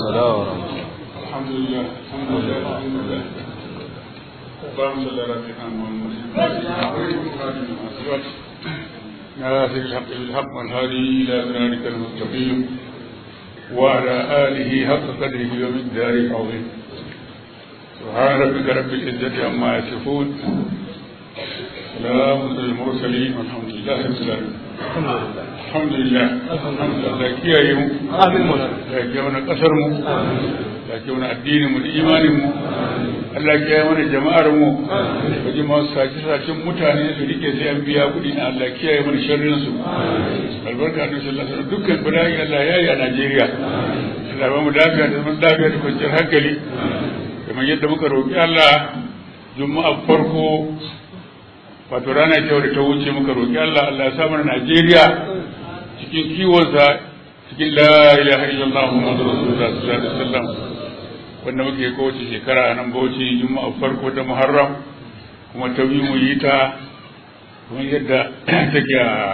السلام ورحمة الله الحمد لله الحمد لله الحمد لله اللهم صل على سيدنا محمد ناصر الحق بالحق والهادي الى صراطك المستقيم وعلى اله حق قدره ومقداره العظيم سبحان ربك رب العزه عما يصفون سلام على المرسلين والحمد لله رب العالمين الحمد لله الحمد لله kiyaye mu da ke wani kasar mu da ke wani addinin mu da imanin mu Allah kiyaye mana jama'ar mu waje masu sace sacen mutane su rike sai an biya kuɗi na Allah kiyaye mana sharrin su albarka da sallallahu alaihi wasallam dukkan bala'i Allah ya yi a Najeriya Allah ba mu lafiya da zaman lafiya da kwanciyar hankali kamar yadda muka roƙi Allah juma'a farko wato rana ce da ta wuce muka roƙi Allah Allah ya sa mana Najeriya cikin kiwonsa cikin la ilaha illallah muhammadu rasulullah sallallahu alaihi wasallam wanda muke kowace shekara a nan bauchi juma'a farko ta muharram kuma ta biyu mu yi ta kuma yadda take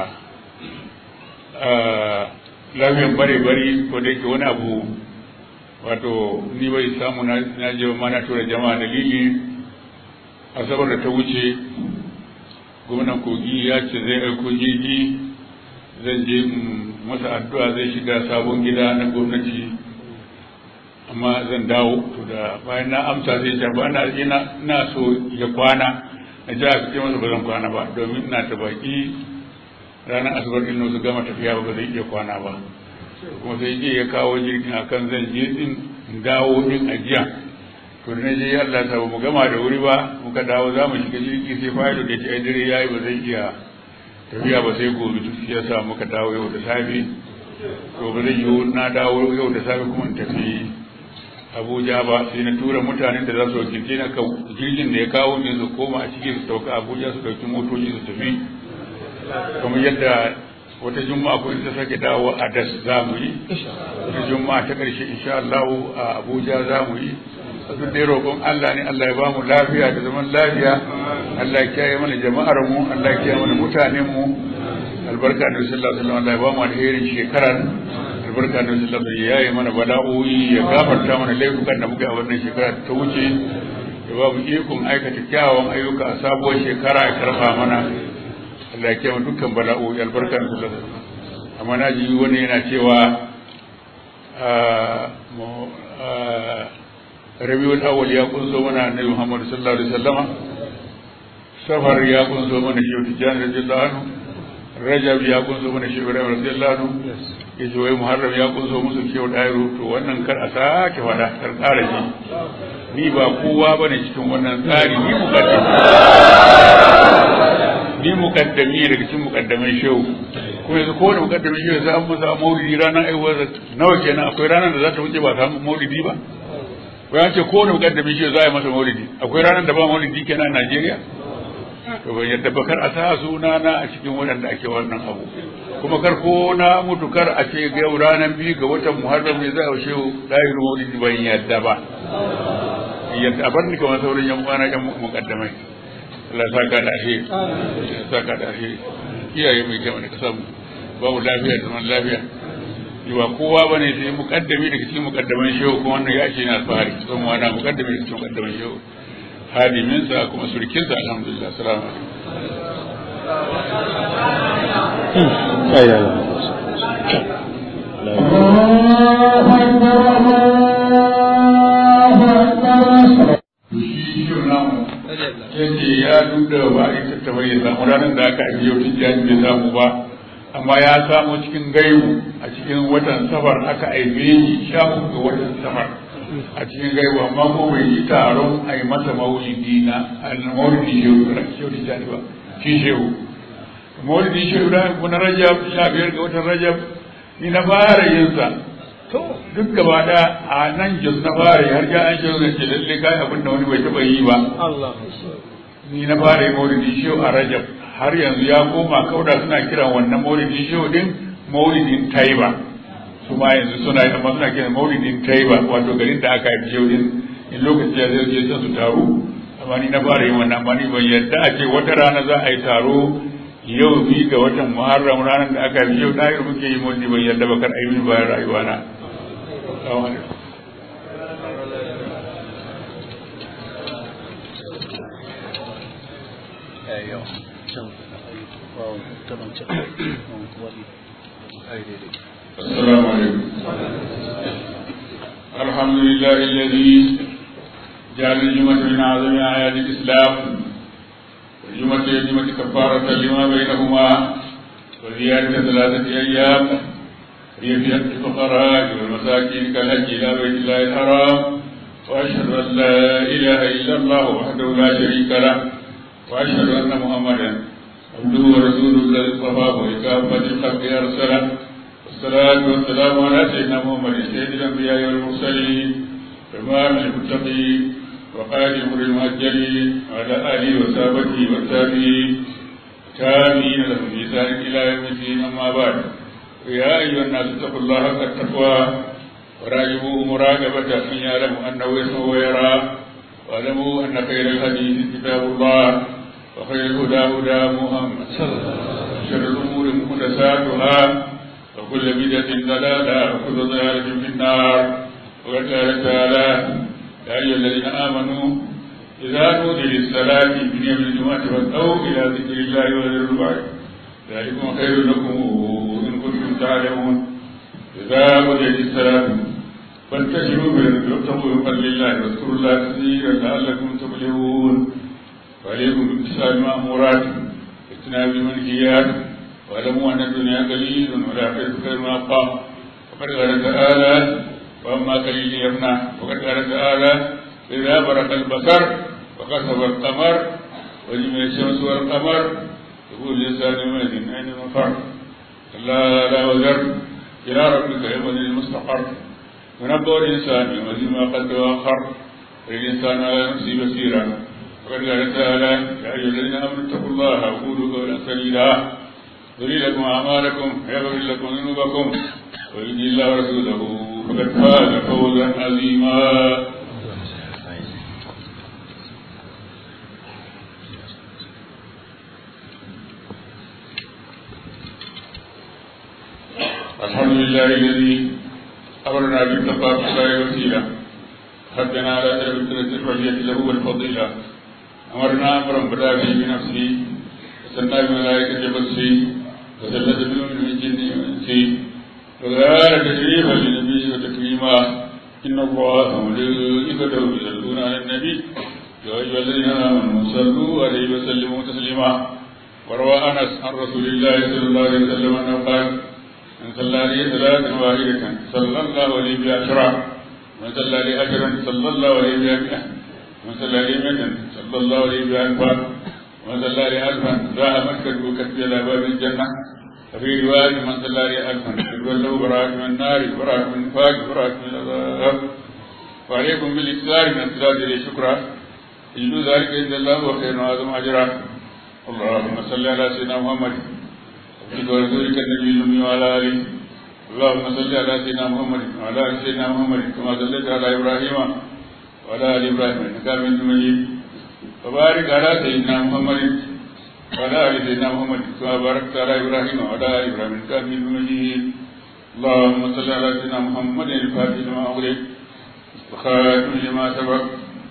a lafiyan bare bari ko da yake wani abu wato ni bai samu na je ma na tura jama'a dalili asabar da ta wuce gwamnan kogi ya ce zai aiko jirgi zan je masa addu'a zai shiga sabon gida na gwamnati amma zan dawo to da bayan na amsa zai ce ba na ina na so ya kwana na ji aka ce masa ba zan kwana ba domin ina ta baki ranar asabar din su gama tafiya ba zai iya kwana ba kuma sai je ya kawo jirgin akan zan je din dawo din ajiya to da je Allah ta mu gama da wuri ba muka dawo za mu shiga jirgi sai fa'ido da ce dare yayi ba zai iya tafiya ba sai gobe duk ya sa muka dawo yau da safe to ba zai yiwu na dawo yau da safe kuma in tafi Abuja ba sai na tura mutanen da za su wakilce na jirgin da ya kawo ne su koma a cikin su dauka Abuja su dauki motoci su tafi kamar yadda wata juma'a ko ta sake dawo a das za mu yi wata juma'a ta ƙarshe insha Allah a Abuja za mu yi duk dai roƙon Allah ne Allah ya ba mu lafiya da zaman lafiya Allah ya kiyaye mana jama'ar mu Allah ya kiyaye mana mutanen mu albarka da sallallahu alaihi wasallam Allah ya ba mu alherin shekarar albarka da sallallahu alaihi wasallam ya yi mana bala'o'i ya gafarta mana laifukan da muka yi a wannan shekara ta wuce ya ba mu ikon aikata kyawawan ayyuka a sabuwar shekara ya karfa mana Allah ya kiyaye dukkan bala'o'i albarka da sallallahu alaihi wasallam amma na ji wani yana cewa rabiul awwal ya kunso mana annabi Muhammad sallallahu alaihi wasallam safar ya kunso mana shi tijani radiyallahu anhu rajab ya kunso mana shi ibrahim radiyallahu anhu yace wai muharram ya kunso musu kiyo dairu to wannan kar a sake fada kar kara shi ni ba kowa bane cikin wannan tsari ni mukaddami ni mukaddami daga cikin mukaddamai shehu ko yanzu kowane mukaddamin shehu sai an musa maulidi ranar aiwuwar nawa kenan akwai ranar da za ta wuce ba samu maulidi ba bayan ce kowane mukaddamin shi za a yi masa maulidi akwai ranar da ba maulidi kenan a Najeriya to ban yadda bakar a sa suna na a cikin waɗanda ake wannan abu kuma kar ko na mutu kar a ce ga yau ranar biyu ga watan Muharram ne za a shehu ɗahir maulidi ban yadda ba yadda a bar ni kamar sauran yan uwana yan mukaddamai Allah ya saka da shi ya saka da shi iyaye mai kyau ne ka samu babu lafiya da zaman lafiya ba kowa bane sai mukaddami daga cikin mukaddaman shehu kuma wannan ya ce na alfahari son wani mukaddami daga cikin mukaddaman shehu hadimin sa kuma surkin sa alhamdulillah assalamu yace ya duda ba ita ta bayyana ranar da aka ajiye wata jami'in bai samu ba amma ya samu cikin gaibu a cikin watan safar aka aibe shi sha ga watan safar a cikin gaibu amma ko bai yi taron a yi masa maulidi na al-maulidi shehu shehu tijani ba shi shehu maulidi shehu da na rajab sha biyar ga watan rajab ni na fara yin sa duk gaba da a nan jos na fara har ja an shehu na ce lalle kai abin da wani bai taba yi ba ni na fara yi maulidi shehu a rajab har yanzu ya koma kauda suna kiran wannan maulidin shehu din maulidin taiba su ma yanzu suna yi amma suna kiran maulidin taiba wato garin da aka haifi shehu din in lokaci ya zai je su taru amma ni na fara yin wannan amma ni ban yadda a ce wata rana za a yi taro yau bi ga watan muharram ranar da aka haifi shehu ɗaya muke yi maulidi ban yadda ba kar a yi bayan rayuwa na السلام عليكم الحمد لله الذي جعل الجمعة من أعظم آيات الإسلام والجمعة الجمعة كفارة لما بينهما وزيادة ثلاثة أيام هي في حق الفقراء والمساكين كالحج إلى بيت الله الحرام وأشهد أن لا إله إلا الله وحده لا شريك له وأشهد أن محمدا عبده ورسوله الذي اصطفاه لكافة الخلق أرسله والصلاة والسلام على سيدنا محمد سيد الأنبياء والمرسلين إمام المتقين وقائد الأمر المهجرين وعلى آله وصحبه والتابعين تابعين لهم بإحسان إلى يوم الدين أما بعد يا أيها الناس اتقوا الله حق التقوى وراجبوه مراقبة من يعلم أنه يسمع ويرى واعلموا أن خير الحديث كتاب الله وخير الهدى هدى محمد شر الأمور محدثاتها وكل بدعة ضلالة وكل ضلالة في النار وقال تعالى يا أيها الذين آمنوا إذا نودي للصلاة من يوم الجمعة فاسعوا إلى ذكر الله وذروا البعض ذلكم خير لكم إن كنتم تعلمون إذا قضيت الصلاة فانتشروا في الأرض وابتغوا من فضل الله واذكروا الله كثيرا لعلكم تفلحون وعليكم بامتثال المأمورات واجتناب المنهيات واعلموا أن الدنيا قليل والآخرة خير ما أبقى وقد قال تعالى وأما قليل يفنى وقد قال تعالى إذا برق البصر وخسف القمر وجمع الشمس والقمر يقول الإنسان يومئذ أين المفر كلا لا وزر إلى ربك يومئذ المستقر ونبأ الإنسان يومئذ ما قد وأخر الإنسان على نفسه بصيرا وقد قال تعالى يا أيها الذين آمنوا اتقوا الله وقولوا قولا سديدا يري لكم أعمالكم ويغفر لكم ذنوبكم ويهدي الله ورسوله فقد فاز فوزا عظيما الحمد لله الذي أمرنا بالتقوى في الله وسيلة حدنا على درب الثلاث الفضيلة له والفضيلة أمرنا أمرا بدا به بنفسه وسنى بملائكة بصره وثلث بهم من الجن والإنس وقال تشريفا للنبي وتكريما إن الله وملائكته يصلون على النبي يا أيها الذين آمنوا صلوا عليه وسلموا تسليما وروى أنس عن رسول الله صلى الله عليه وسلم أنه قال من صلى عليه صلاة واحدة صلى الله عليه بعشرة من صلى عليه أجرا صلى الله عليه بها مئة من صلى عليه مئة صلى الله عليه بها ألفا من صلى عليه ألفا ذاهب كتب كتب إلى باب الجنة وفي رواية من صلى عليه ألفا كتب له براءة من النار براءة من النفاق براءة من العذاب وعليكم بالإكثار من الصلاة عليه شكرا يجد ذلك عند الله وخير وأعظم أجرا اللهم صل على سيدنا محمد عبدك ورسولك النبي الأمي وعلى آله اللهم صل على سيدنا محمد وعلى آل سيدنا محمد كما صليت على إبراهيم وعلى آل إبراهيم إنك حميد مجيد وبارك على سيدنا محمد وعلى آل سيدنا محمد كما باركت على إبراهيم وعلى آل إبراهيم إنك حميد مجيد اللهم صل على سيدنا محمد الفاتح لما أغلق وخاتم لما سبق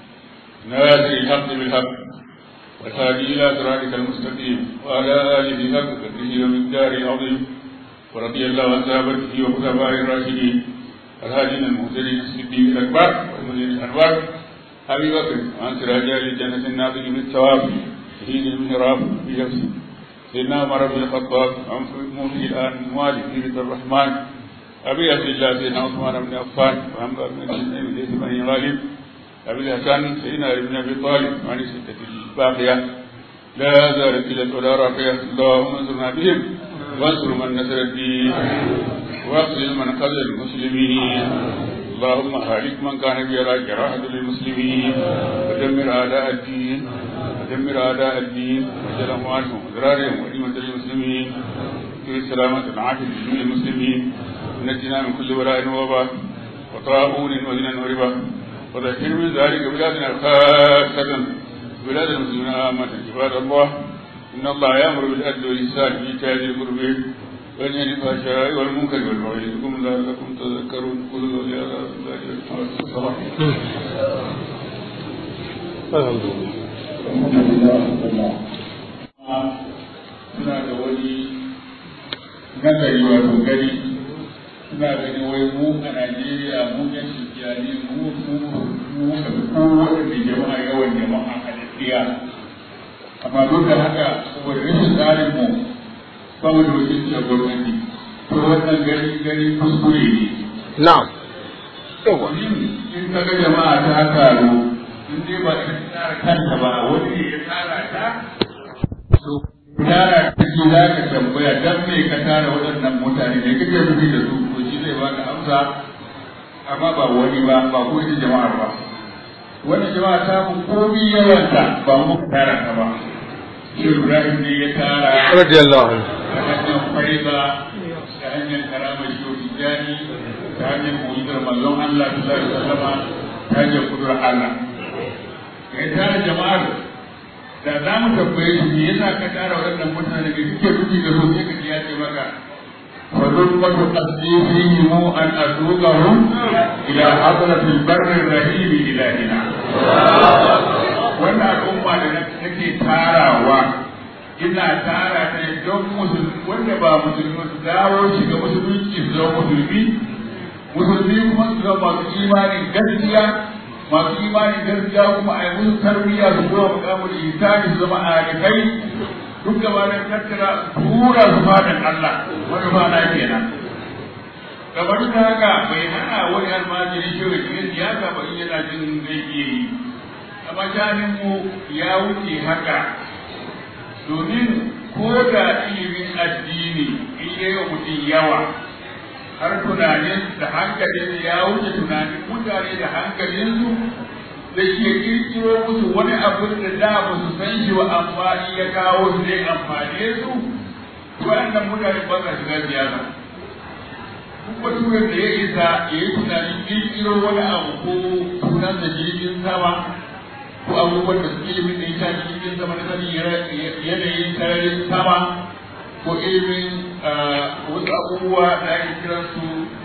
ناصر الحق بالحق والهادي إلى صراطك المستقيم وعلى آله حق قدره ومقداره العظيم ورضي الله عن صحابته وخلفائه الراشدين الهادين المهتدين الصديق الأكبر والمدير الأنوار أبي بكر وعن سراج أهل الجنة الناظر بالثواب شهيد المهراب في نفسه سيدنا عمر بن الخطاب عن موفي الآن موالي في الرحمن أبي عبد الله سيدنا عثمان بن عفان وعن بن غالب أبي الحسن سيدنا علي بن أبي طالب وعن الستة الباقية لا زالت إلى ولا راقية اللهم انصرنا بهم وانصر من نصر الدين واخذل من خذل المسلمين اللهم هالك من كان يرى جراحة للمسلمين ودمر أعداء الدين ودمر أعداء الدين وجل أموالهم وذرارهم ونعمة للمسلمين في سلامة عاجل للمسلمين ونجنا من كل ولاء ووباء وطاعون وزنا وربا وذكر من ذلك بلادنا خاصة بلاد المسلمين عامة عباد الله إن الله يأمر بالعدل والإحسان في إيتاء ذي القربى وينهى عن الفحشاء والمنكر والبغي يعظكم لعلكم تذكرون قولوا قولي هذا الله الحمد لله muna da wani na gari wato gari suna ganin wai mu a Najeriya mu yan Kirkiyani mu mu mu ka fi kowace jama'a yawan jama'a a gaskiya amma duk da haka saboda rashin tsarin mu ba mu da wakilci a gwamnati to wannan gari gari kuskure ne na'am in ka ga jama'a ta taru in dai ba ta tsara kanta ba wani ne ya tsara ta to tara ta ce za ka tambaya dan me ka tara waɗannan mutane ne kake nufi da su to shi zai baka amsa amma ba wani ba ba ko ita jama'ar ba wani jama'a ta mu komi yawanta ba mu tara ta ba shi Ibrahim ne ya tara radiyallahu anhu ta hanyar faiba ta hanyar karamar shi jani ta hanyar mu'izar manzon Allah sallallahu alaihi wasallam ta hanyar kudur Allah ya tara jama'ar da za mu tambaye shi me yasa ka tara waɗannan mutane da suke rufi da su sai ka ji ya ce maka fa zulmatu tasdifihim an asuqahum ila hadratil barri rahim ilahina wannan al'umma da nake tarawa ina tara ta don musulmi wanda ba musulmi su dawo shiga musulunci su zama musulmi musulmi kuma su zama masu imanin gaskiya masu imanin gaskiya kuma a yi musu tarbiyya su zuwa mukamul isani su zama arifai duk gaba da tattara tura su fadan Allah wani ba na kenan kamar da haka bai hana wani almajiri shi wa cikin siyasa ba in yana jin zai iya yi amma shanin mu ya wuce haka domin ko da ilimin addini in yi wa mutum yawa har tunanin da hankalin ya wuce tunanin mutane da hankalinsu da ke kirkiro musu wani abin da da ba su san shi wa amma in ya kawo su zai amfane su waɗannan mutane ba sa shiga siyasa duk baturen da ya isa ya yi tunanin kirkiro wani abu ko sunan da jirgin sama ko abubuwan da suke ilimin da ya shafi jirgin sama na sani yanayin sararin sama ko ilimin wasu abubuwa da ake kiran su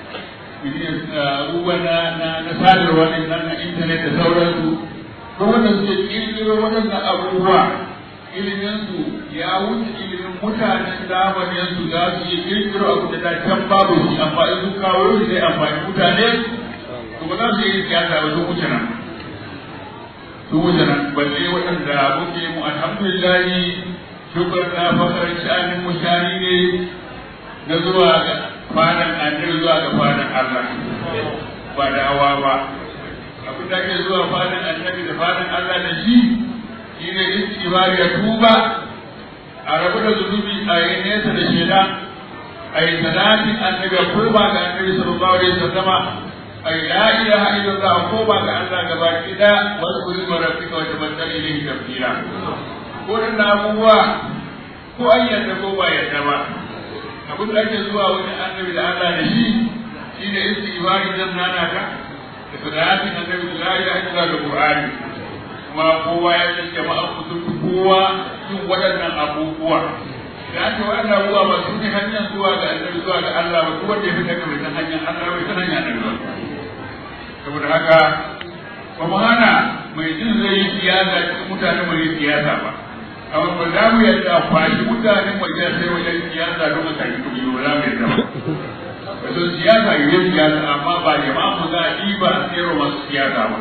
abubuwa na sadarwa ne nan na intanet da sauransu ko wanda suke kirkiro waɗannan abubuwa ilimin su ya wuce ilimin mutanen zamanin su za su yi kirkiro abu da can babu shi amma in su kawo shi zai amfani mutane to ba za su yi siyasa ba su wuce nan su wuce nan balle waɗanda muke mu alhamdulillahi shukur na fakar sha'anin mu shani ne na zuwa ga fadan annabi zuwa ga fadan Allah ba da hawa ba abin da ke zuwa fadan annabi da fadan Allah da shi shi ne istighfar ya tuba a rabu da zunubi a yi nesa da sheda a yi salatin annabi ko ba ga annabi sallallahu alaihi wasallama a yi la ilaha illallah ko ba ga Allah gaba ki da wasu kuri marafika wata bantar ilahi tafsira ko da abubuwa ko an yadda ko ba yadda ba abin da ake zuwa wani annabi da Allah da shi shi ne istighfari dan nana ta da salatin annabi da la ilaha illallah da qur'ani kuma kowa ya san jama'a sun fi kowa yin waɗannan abubuwa da ake waɗannan abubuwa ba su ne hanyar zuwa ga annabi zuwa ga Allah ba duk wanda ya fita ga bai san hanyar Allah bai san hanyar annabi ba saboda haka ba mu hana mai jin zai yi siyasa cikin mutane mai yi siyasa ba amma ba za mu yadda a kwashi mutanen wajen sai wajen siyasa don a tafi kuɗi ba za mu yadda ba wato siyasa yi siyasa amma ba jama'a mu za a ɗiba a sayarwa masu siyasa ba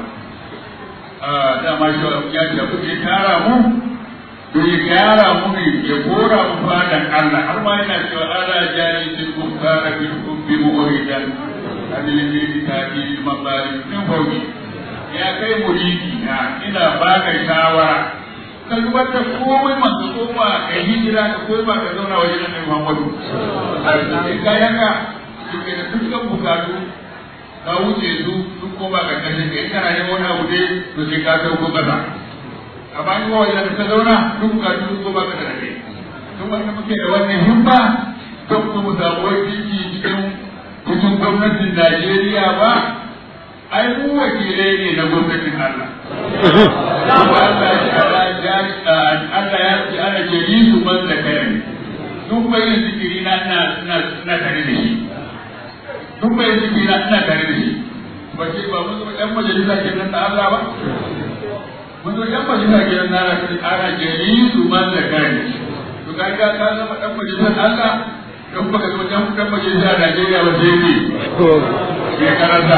dama shi ya ce kuke tara mu to ya gyara mu ne ya kora mu fadan Allah har ma yana cewa ala jari til kuffara bil kubbi mu'ridan adil bi tabi mabari min fawqi ya kai muridi na ina baka shawara ka zubar da komai man ka koma ka hijira ka koma ka zauna wajen Annabi Muhammadu sai ka yanka kike da dukkan bukatu ka wuce su duk ko ba ka kashe ka kana yin wani abu dai to sai ka sauko kasa amma in ko wajen ka zauna duk ka duk ko ba ka da kai duk wanda muke da wannan himma don mu samu wani cikin cikin gwamnatin Najeriya ba ai mu wakilai ne na gwamnatin Allah kuma Allah ya Allah ya ce ana jeli su man da kai duk mai yin zikiri na na na tare da shi duk mai ciki na ina tare da shi ba ce ba mun zo ɗan majalisa ke nan da Allah ba mun zo ɗan majalisa ke nan na ana jeri su man da kai to ka ga ka zama ɗan majalisar Allah don baka zama dan dan majalisa a Najeriya ba sai ne ya karanta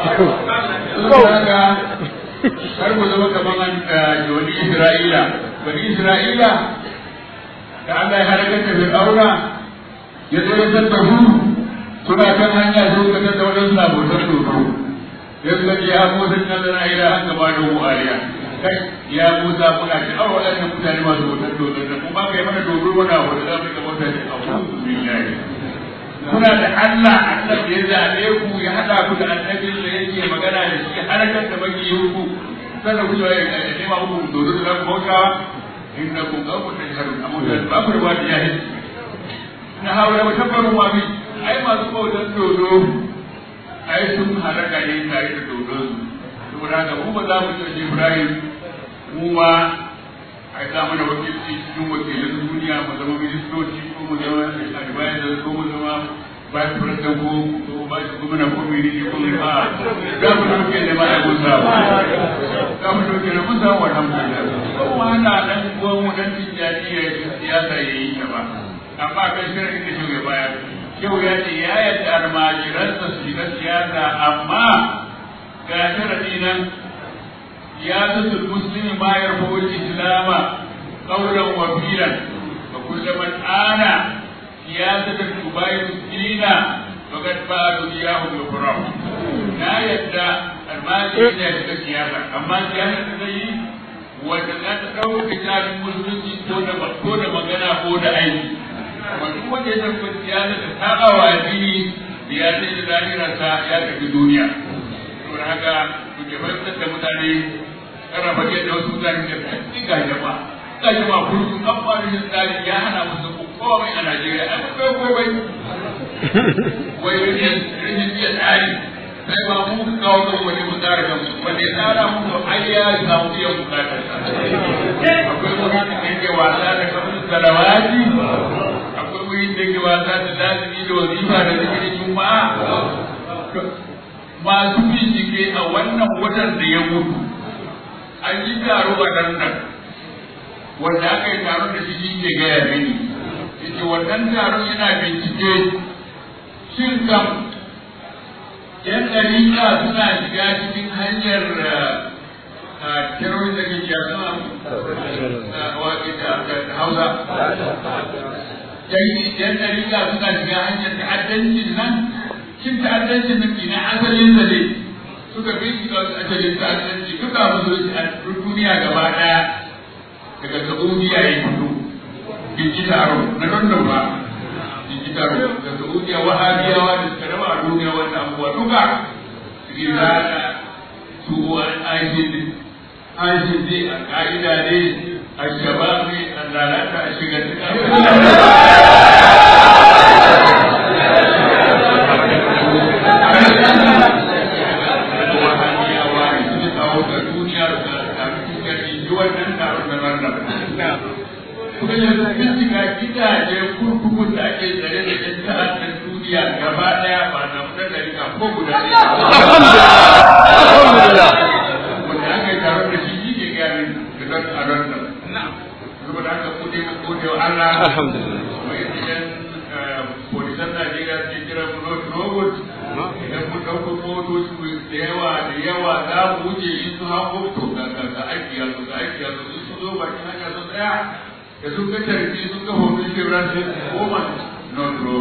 kaga har mu zama kaman wani Isra'ila bani Isra'ila da Allah ya halakar da Fir'auna ya zo ya tattahu suna kan hanya sun ka tattauna wajen suna bautar dodo ya suka ce ya Musa na zana ila an gaba da mu aliya kai ya Musa muna ci awa waɗannan mutane masu bautar dodo da kuma kai mana dodo wani abu da za mu ga bautar da abu billahi kuna da Allah Allah da ya zaɓe ku ya haɗa ku da annabin da yake magana da shi harkar da baki ku sannan ku ya nema muku dodo da za ku bautawa innakum qawmun tajharun amma da ba ku da jahil na hawa da tabbaru ma bi ai masu bautar dodo ai sun halaka ne tare da dodo su saboda haka mu ba za mu ce Ibrahim mu ma ai za mu da wakilci cikin wakilan duniya mu zama ministoci ko mu zama advisor ko mu zama vice president ko ko vice governor ko ministry ko a za mu dauke da ma ai musa za mu dauke da musa wa alhamdulillah ko ma na dan ko mu dan tijani ya siyasa yayi ta ba amma kan shirin da shi baya yau ya ce ya yadda almajiransa su shiga siyasa amma ga sharadi nan ya zasu muslimi ma ya rafa islama qawlan wa filan wa kullu man ana siyasatan tubayi muslina faqad ba'du iyahu bi qurab na yadda almajiri ne shiga siyasa amma siyasa ta zai wanda za ta ɗauka jami'in musulunci ko da ko da magana ko da aiki wani wanda ya tabbata ya da saba wa addini da ya sai da zahirarsa ya tafi duniya saboda haka ku ke fahimtar da mutane karrafa ke da wasu mutane da kai ga jama'a ga jama'a kullum an fara yin tsari ya hana musu komai a Najeriya an kai komai wai rashin rashin iya tsari sai ba mu ka kawo kan wani mu tsara kan wanda ya tsara mu to ai ya samu iya bukatar sa akwai wani da yake wasa da kamar salawati akwai wani da yake wasa da lazimi da wazifa da zikirin juma'a masu bincike a wannan watan da ya mutu an yi taro a nan nan wanda aka yi taron da shi ke gaya mini yace wannan taron yana bincike shin kam yan ɗariƙa suna shiga cikin hanyar terrorism da ke jami'a da hausa yan ɗariƙa suna shiga hanyar ta'addancin nan shin ta'addancin nan ina asalin da ne suka bi su asalin ta'addanci duka musulunci a duniya gaba ɗaya daga saudiya ya fito binci taro na london ba binci taro da saudiya wahabiyawa da suka raba a duniya wanda abubuwa duka rizala su ICD ICD a ka'ida ne a shabab ne a lalata a shiga kuma yanzu bincika gidaje kurkukun da ake tsare da yan ta'addan duniya gaba daya ba na fitar da rika ko guda ɗaya. Alhamdulillah. Wanda aka yi taron da shi shi ke gani da don a don nan. Saboda haka ko dai ko gode wa Allah. Alhamdulillah. Kuma idan polisan Najeriya ke kira mu not robot. Idan mun ɗauko motoci da yawa da yawa za mu wuce in su hango to ga ga aiki yanzu ga aiki yanzu in su zo bakin hanya sun tsaya da sun ga tarbi sun ga hoton shebra sai su koma non ro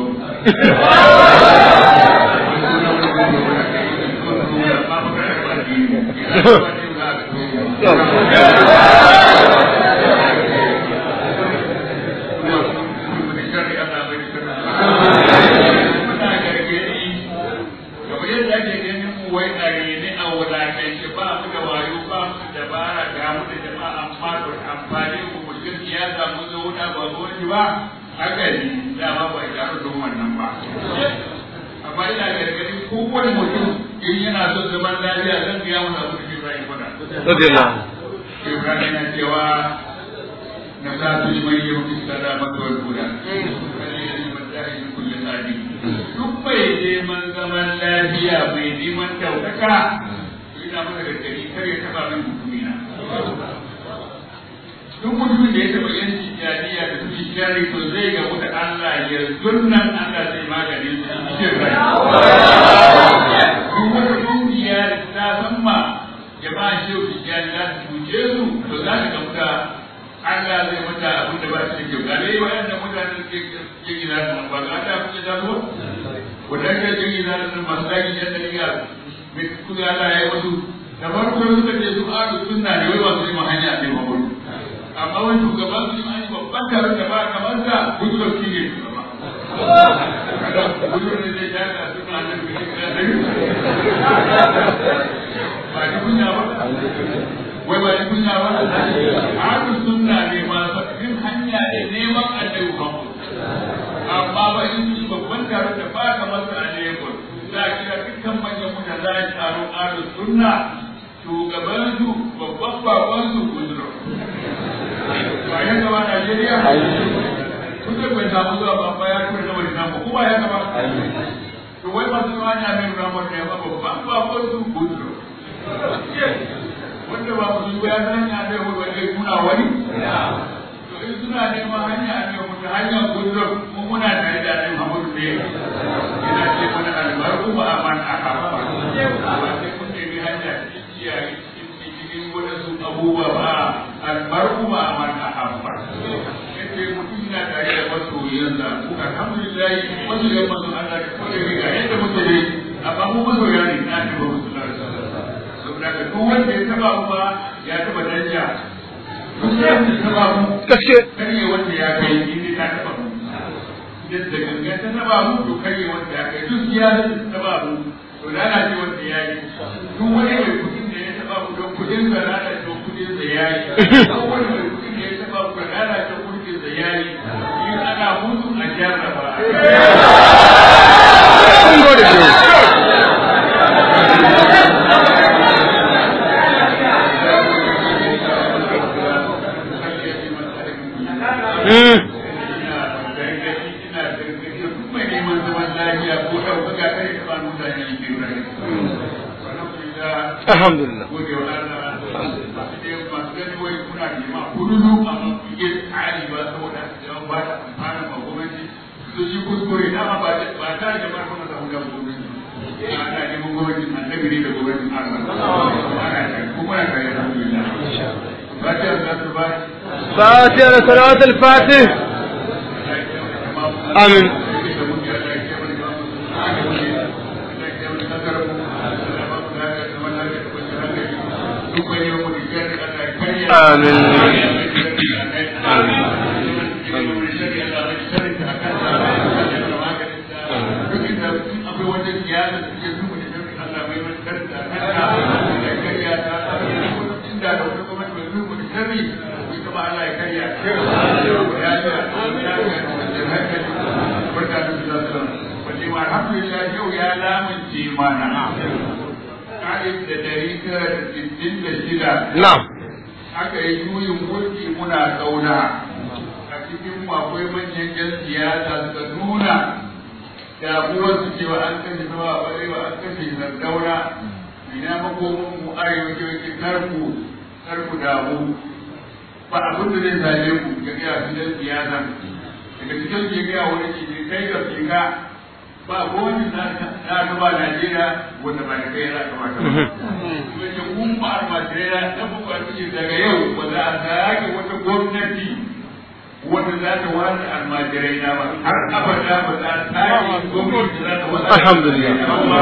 amfani ku mutum siyasa mun zo wuta ba gwamnati ba haka ne dama ba ya taru don wannan ba amma ina gargadin kowane mutum in yana son zaman lafiya zan gaya masa abin da Ibrahim faɗa. Radiyallahu. Ibrahim yana cewa na sa su liman yi mafi sada maka wani guda. Kalli da liman tsari da kulle tsari. Duk bai neman zaman lafiya bai neman ɗaukaka to ina masa gargadi kar ya taɓa min mutumina. duk mutumin da ya taɓa yanci tijjaniya da su shari to zai gamu da Allah yanzu nan Allah zai magani su ce rai. Duk wata kungiya da ta san ma jama'a shehu tijjani za su cuce su to za ta gamu da Allah zai mata abin da ba shi da kyau. Ga dai waɗanda mutane da ke gina su ba za ta kuke ta zuwa? Wadanda ke gina su masu ɗaki yan dariya mai kuka Allah ya yi wasu da farko suka ce su alu sunna ne wai ba su yi ma hanya ne ma gudu amma wani shugaban su yi babban taron da ba kamar sa gudu da shi ne gudu ne zai ja ka suna nan ba ni kunya ba wai ba ni kunya ba alu sunna ne ma yin hanya ne neman annabi Muhammad amma ba in su babban taron da ba kamar sa a Lagos za a kira dukkan manyan mutane za a taron alu sunna shugaban su babban bakon su kuduro ba ya gaba Najeriya kusa bai samu zuwa ba ba ya tura na wani namu kuma ya gaba to wai masu zuwa ne amin ramar ne ba babban bakon su kuduro wanda ba musu ya san ya zai wani wani kuna wani to in suna neman hanya ne mutu hanyar kuduro mu muna tare da annabi Muhammadu ne yana ce mana albarku ba aman a haɓa ba sai kun nemi hanya kiyaye cikin waɗansu abubuwa ba albarku ba a man ahabba yace mutum yana tare da masoyansa ko alhamdulillah masoyan masu Allah da kuma da ga yadda muke dai amma mu masoya ne na ce ba musu da saboda ka duk wanda ya taba mu ba ya taba danja duk wanda ya taba mu gaske kare wanda ya kai ni ta taba mu yadda gangan ta taba mu to kare wanda ya kai duk ya taba mu to lalace wanda ya yi duk wani mai kudin da ya taba ku don kudin da lalace kudin da ya yi duk wani mai kudin da ya taba ku da lalace kudin da ya yi in ana mutu a jarraba kun gode shehu Mm. Alhamdulillah. فاتحة صلاة الفاتح آمين آمين Alhamdulillah yau ya lamunce mana. Alif da dari tara da sittin da shida. نعم aka yi juyin mulki muna kauna a cikin mu akwai manyan yan siyasa suka nuna damuwar su cewa an kashe sama a barewa an kashe sardauna ina makomin mu arewa ke wake karku karku damu ba abin da zai same ku ga gaya su dan siyasa daga cikin ke gaya wani ke kai ga fika ba gwamnati na na gaba Najeriya wanda ba da kai ya kamata ba. Wace kun ba almajirai na buka ce daga yau ba za a sake wata gwamnati wanda za ta wani almajirai na ba har abada ba za a sake gwamnati za ta wani Alhamdulillah.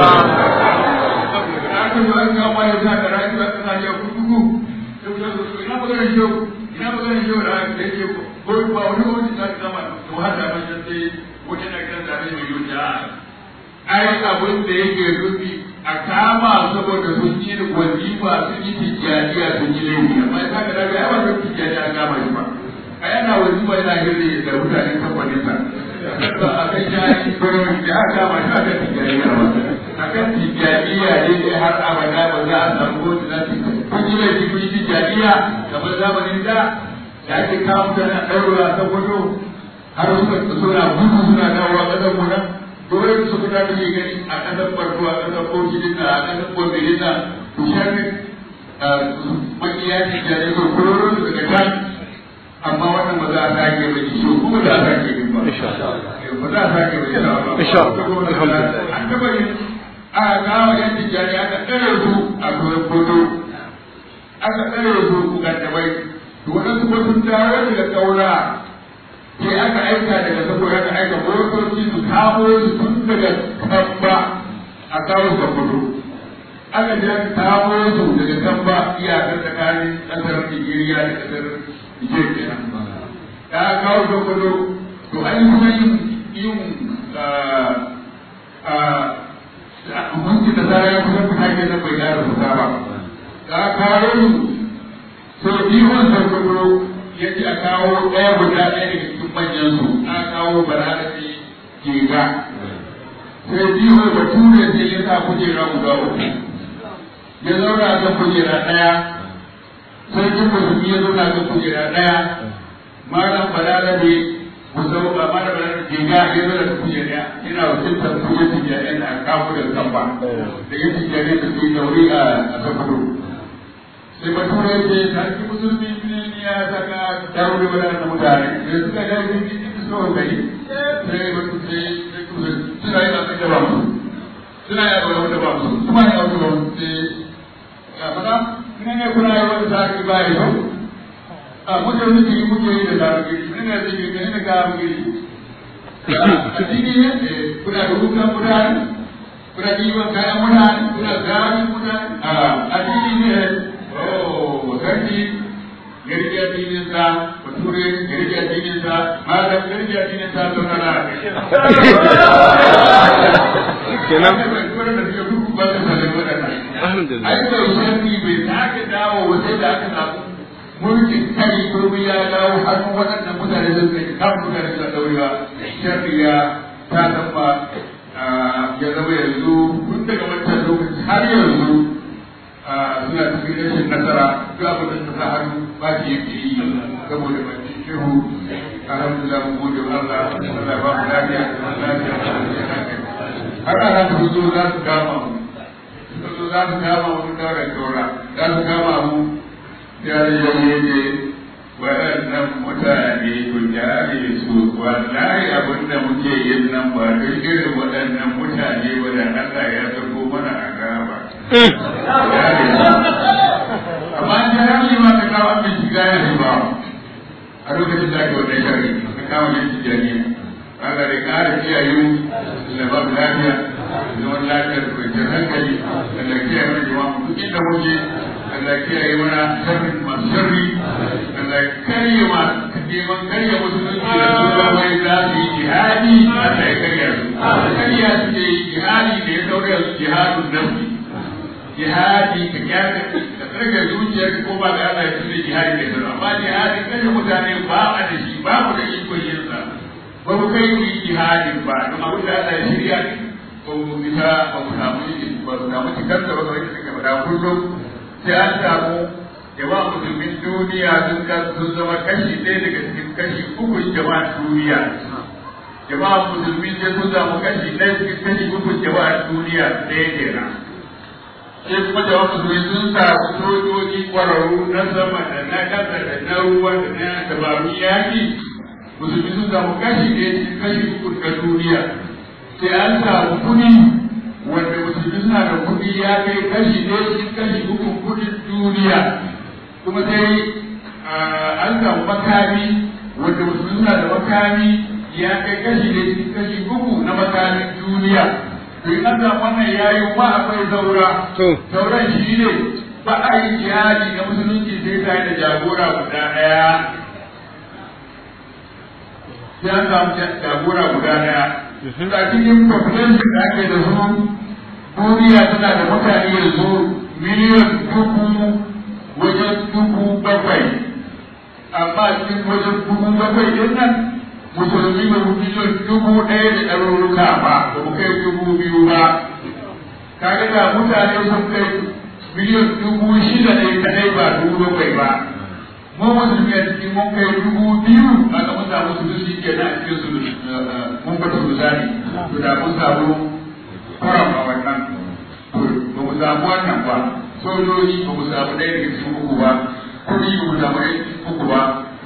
Aka yi an kama ya sa da rayuwa ta sa ya kudu ina magana shau ina magana shau da aka yake ko ba wani wani za ta zama to hada ba sai wata na kan zaɓe mai yuta ai abin da yake rufi a kama saboda sun ci wazifa sun yi tijjaniya sun yi laifi amma ya kaga daga yawa sun tijjaniya an kama shi ba a yana wazifa yana hirne da mutanen kamfanin sa ba a kan jani birnin da aka kama shi a kan tijjaniya ba a kan tijjaniya ne dai har abada ba za a samu kotu za su kun yi laifi kun yi tijjaniya kamar zamanin da da ake kawo mutane ɗaura ta gudu har suka suna gudu suna dawowa ƙasar mu nan dole su fita da gani a ƙasar farko a ƙasar Portugal a ƙasar Portugal to sharri makiya ne da ne ko kororo daga can amma wannan ba za a sake ba ciwo kuma za a sake yin ba Insha Allah. ba za a sake ba insha Allah Insha Allah. Alhamdulillah. an taba yin a kawo yan tijjani aka tsare su a gurin foto aka tsare su mukaddamai to waɗansu ba sun dawo daga kaura sai aka aika daga saboda aka aika motoci su kamo su tun daga kamba a kawo su kudu aka je aka kamo su daga kamba iyakar tsakanin ƙasar Nijeriya da ƙasar Nijar kenan da aka kawo su kudu to an yi kuma yin yin hukunci da zara ya kusa fita ke nan bai ƙara fita ba da aka kawo su so ihun sarkado ya ce a kawo ɗaya guda ɗaya daga cikin manyan su a kawo bararabi jega sai biyu bature sai ya sa kujera guda uku ya zauna kan kujera ɗaya sarkin musulmi ya zauna kan kujera ɗaya malam bararabi ku zama ba malam bararabi jega ya zauna kan kujera ɗaya yana wakiltar kujera tijjani da aka kawo da kamba da ya tijjani da su yi dauri a sakwato sai bature ya ce sarki musulmi ne ya saka dawo da wadannan mutane da suka ga yin yin su so kai sai ba su sai suna yi abin da ba mu suna yi abin da ba mu kuma yi abin da ba mu sai ya fada ne ne kuna yi wani sarki ba yi yau a muke muke yi muke yi da sarki ne ne zai yi ne ne ga mu yi a cikin ne kuna da hukun mutane kuna ɗiban kayan mutane kuna gani mutane a cikin ne oh sarki gargajiya dinin sa bature gargajiya dinin sa malam gargajiya dinin sa zauna na kenan wannan da suke duk ba su sanin waɗannan alhamdulillah ai da sarki bai sake dawo ba sai da aka samu mulkin kai ko ya dawo hannun waɗannan mutane da suka kan mutane da daurewa sharri ya ta zama ya zama yanzu tun daga wancan lokaci har yanzu suna cikin rashin nasara duk abin da ta sa hannu ba shi yake yi saboda mai shehu alhamdulillah mu gode wa Allah Allah ya ba mu lafiya da lafiya har ana su zo za su kama mu suka zo za su kama mu da da tora za su kama mu ya ya ne waɗannan mutane ku jare su wallahi abin da muke yin nan ba don irin waɗannan mutane ba da Allah ya sako mana a gaba. amma an ji rami ma ta kawo an shiga ya ba a lokacin da ake wannan shari ta kawo yin tijjani Allah da ƙara kiyaye mu da ba mu lafiya da wani lafiya da kwanciyar hankali da kiyaye mana jama'a mu duk inda muke Allah kiyaye mana sharrin masu sharri Allah karye ma neman karye musulunci da suna mai za su yi jihadi Allah ya karya su karya su ne jihadi da ya saura su jihadun nafsi jihadi ka kyaka ka tsarkar zuciyar ko ba ga Allah ya tuna jihadi da sauran amma jihadi kashe mutane ba a da shi ba mu da ikon yin sa ba mu kai mu yi jihadin ba don abin da Allah ya shirya ba mu fita ba mu samu ba mu samu cikar da ba kamar yadda suke faɗa kullum sai an samu jama'a musulmin duniya sun sun zama kashi ɗaya daga cikin kashi uku jama'a duniya jama'a musulmi sai sun samu kashi ɗaya cikin kashi uku jama'a duniya ɗaya kenan sai kuma da wasu su sun samu sojoji kwararru na sama da na ƙasa da na ruwa da na dabarun yaƙi musulmi sun samu kashi ɗaya cikin kashi uku na duniya sai an samu kuɗi wanda musulmi suna da kuɗi ya kai kashi ɗaya cikin kashi uku kuɗin duniya kuma sai an samu makami wanda musulmi suna da makami ya kai kashi ɗaya cikin kashi uku na makamin duniya to in an samu wannan yayi ma akwai zaura sauran shi ne ba a yi jihadi na musulunci sai ta da jagora guda ɗaya sai an samu jagora guda ɗaya a cikin population da ake da su duniya tana da mutane yanzu miliyan dubu wajen dubu bakwai amma cikin wajen dubu bakwai din nan musulmi ba mu miliyan dubu ɗaya da ɗaruruka ba ba mu kai dubu biyu ba kaga da mutane sun kai miliyan dubu shida ne kadai ba dubu bakwai ba mu musulmi a cikin mun kai dubu biyu aka mun samu su shi ke nan cikin su mun fata su zani to da mun samu kwaram a wannan ba mu samu wannan ba sojoji ba mu samu ɗaya daga cikin uku ba kuɗi ba mu samu ɗaya cikin uku ba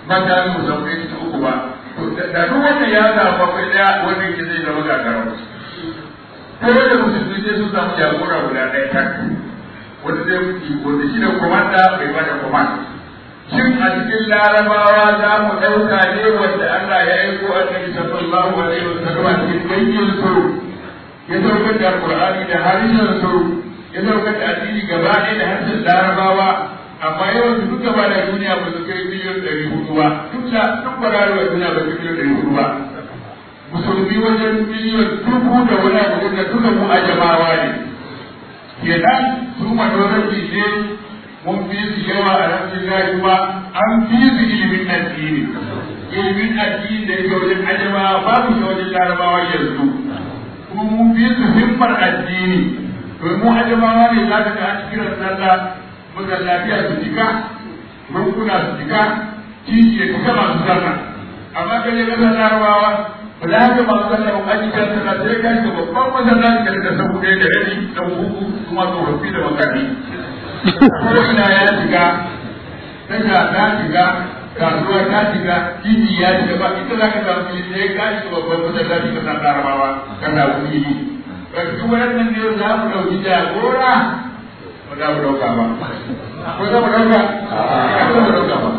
makamin musamman ta uku ba da duk wanda ya zaɓa kai ɗaya wanda yake zai zama gagara ko da musulmi sai sun samu jagora guda ɗaya tak wanda zai wanda shi da komanda bai bada komanda shin a cikin larabawa za mu ɗauka ne wanda Allah ya aiko annabi sallallahu alaihi wa sallam a cikin dangin su ya saukar da Qur'ani da harshen su ya saukar da addini gaba ɗaya da harshen larabawa amma yawan su duka ba da duniya ba su kai miliyan ɗari hudu ba duk da duk ba da duniya ba su miliyan ɗari hudu ba musulmi wajen miliyan dubu da wani abu da duka mu ajamawa ne kenan su majority ne mun fi su yawa a rafin kuma an fi su ilimin addini ilimin addini da yake wajen ajamawa babu shi wajen larabawa yanzu kuma mun fi su himmar addini domin mu ajamawa ne za ka ga an kiran sallah masallaciya su jika bankuna su jika titi ya cika masu sallah amma kan yi kasar larabawa ba za ka masu sallah ba aji kan sallah sai ka ga babban masallaci da da sabu ɗaya da rabi da huku kuma tsofaffi da makani ko ina ya shiga tasha ta shiga kasuwa ta shiga titi ya shiga ba ita za ka samu fili sai ka shiga babban masallaci kasar larabawa kan da fili ba duk wannan ne za mu ɗauki jagora ba za mu ɗauka ba ko za mu ɗauka ba za mu ɗauka ba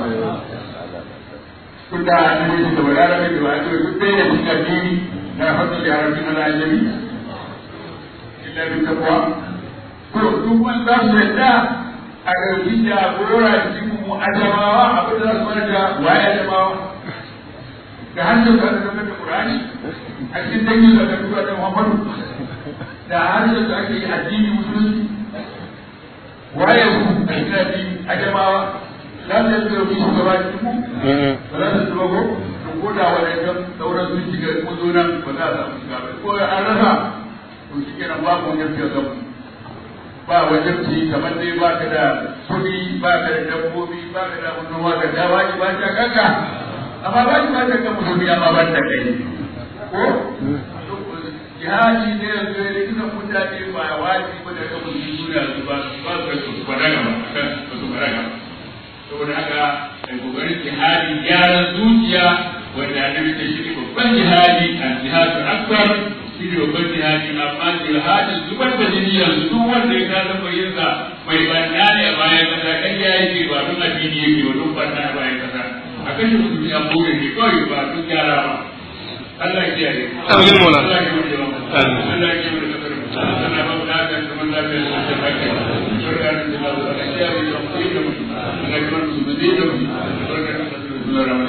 kun da an yi shi da wadara da ba ce duk ɗaya da cikin addini na fasa da yaran cikin al'ajami illa bin takwa ko duk wani za su yadda a ɗauki jagora cikin mu ajamawa abin da za su mana da waye ajamawa da hannun da aka zama da Qur'ani a cikin dangin da aka tura da Muhammadu da harshen da ake yi addini musulunci waye ku a kirafi a jama'a za su yi dauki shugaba cikin ku ba za su zuba ko to ko da wadannan sauran sun shiga ko zo nan ba za a samu shiga ba ko an rasa to shi kenan babu wajen fiye da ba wajen ci kamar dai ba ka da kuɗi ba ka da dabbobi ba ka da noma ka da ba ki ba ta kanka amma ba ki ba ta kan musulmi amma ba ta kai ko jihadi ne yanzu ya rikina mutane ba waji ba da kamar duniya su ba ba su su baraga ba ba su baraga saboda haka ai kokarin jihadi gyaran zuciya wanda annabi ta shi babban jihadi al jihadu akbar shi ne babban jihadi amma jihadin zubar da jini yanzu duk wanda ya kasa bayyana mai banna ne a bayan kasa kan ya yake ba don addini yake ba don banna a bayan kasa a kashe musulmi a kore ne kawai ba don gyara ba Allah ya kiyaye. Amin mola. Allah ya kiyaye. Allah ya kiyaye da kasar mu. Allah ba mu lafiya da zaman lafiya da zaman lafiya. Barka da jama'a da Allah ya kiyaye da mu da mu. Allah ya kiyaye da mu da mu. Barka da kasar mu. Allah ya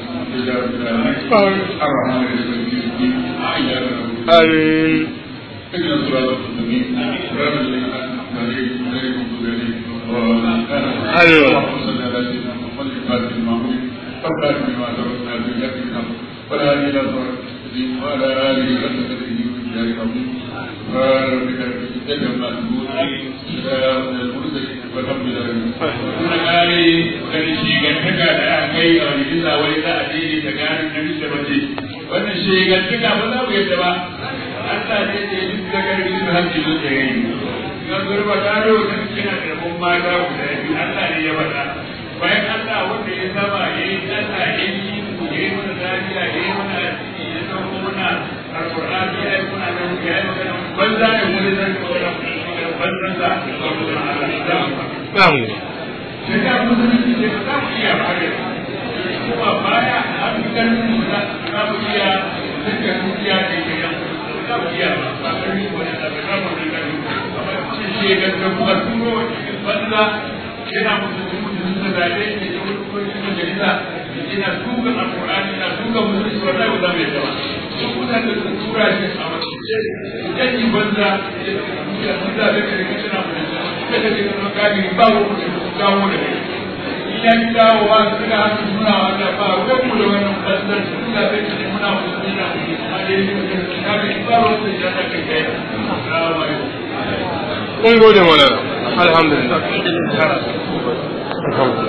rahmatu. Ar-Rahman ar-Rahim. Ayyaka. Amin. اهدنا الصراط المستقيم صراط الذين انعمت عليهم غير المغضوب عليهم أيوة. اللهم صل على سيدنا محمد الفاتح المعمول والخاتم لما سبقنا في ذكر الحق ولا هادي الى صراط المستقيم وعلى اله وصحبه وسلم العظيم سبحان ربك رب العزه عما يصفون سلام على المرسلين والحمد لله رب العالمين. Muna kare wani shigantaka da aka kai a wani bisa wani za a daidai tsakanin namiji da mace. Wannan shigantaka ba za mu yadda ba. Allah ne ce duk da garbi su hanci su da yayi. Na zurba ta roƙa kina da mun mata guda biyu Allah ne ya faɗa. Bayan Allah wanda ya saba ya yi Allah ya yi ya yi mana lafiya ya yi mana addini ya sauko mana alƙur'ani ya yi mana nan ya yi mana banza ne wani zan ga wani banzan sa ga wani Allah. Na'am. Shekara musulunci ne ba za mu iya fara. Kuma baya an fi ƙarfin mu za mu iya duka dukiya da ke yan iya ba ƙarfi ko da ta ga mu da ƙarfi amma ce shi ga ga kuma turo cikin banza yana mutum mutum da zaɓe ne da wani kuma cikin majalisa yana tuka alƙur'ani yana tuka musulunci wallahi ba za mu yadda ba duk mutane da tura shi a mace yan yi banza ya banza da kare kicin a majalisa kada ka ga kafiri ba wa mutum kawo da kai ya ki dawowa su ga hannu suna wanda ba ruwan mu da wannan banzar su ga zai ce muna musulmi na a da yake ka ga ba ruwan da ya kai kai assalamu alaikum Mun gode mana. Alhamdulillah. Alhamdulillah.